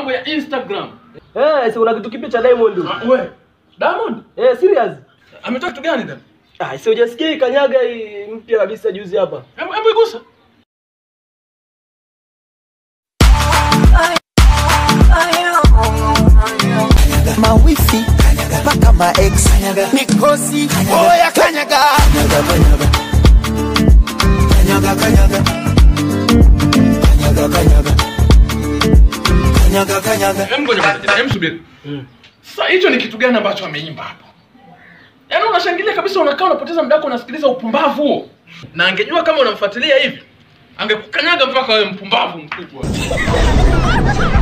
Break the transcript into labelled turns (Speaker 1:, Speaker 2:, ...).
Speaker 1: mambo ya Instagram.
Speaker 2: Eh, si una kitu kipya cha Diamond.
Speaker 1: Ah, we, Diamond
Speaker 2: Eh, serious?
Speaker 1: ametoa kitu gani tena?
Speaker 2: Ah, si hujasikia hii kanyaga hii mpya kabisa juzi hapa.
Speaker 1: Hebu hebu igusa.
Speaker 3: mawifi mpaka maex mikosi oya kanyaga kanyaga kanyaga kanyaga kanyaga kanyaga kanyaga
Speaker 1: Hebu ngoja kwanza, hebu subiri. Sasa hicho ni kitu gani ambacho ameimba hapo? Yaani unashangilia kabisa unakaa unapoteza muda wako unasikiliza upumbavu huo. Na angejua kama unamfuatilia hivi, angekukanyaga mpaka wewe mpumbavu mkubwa.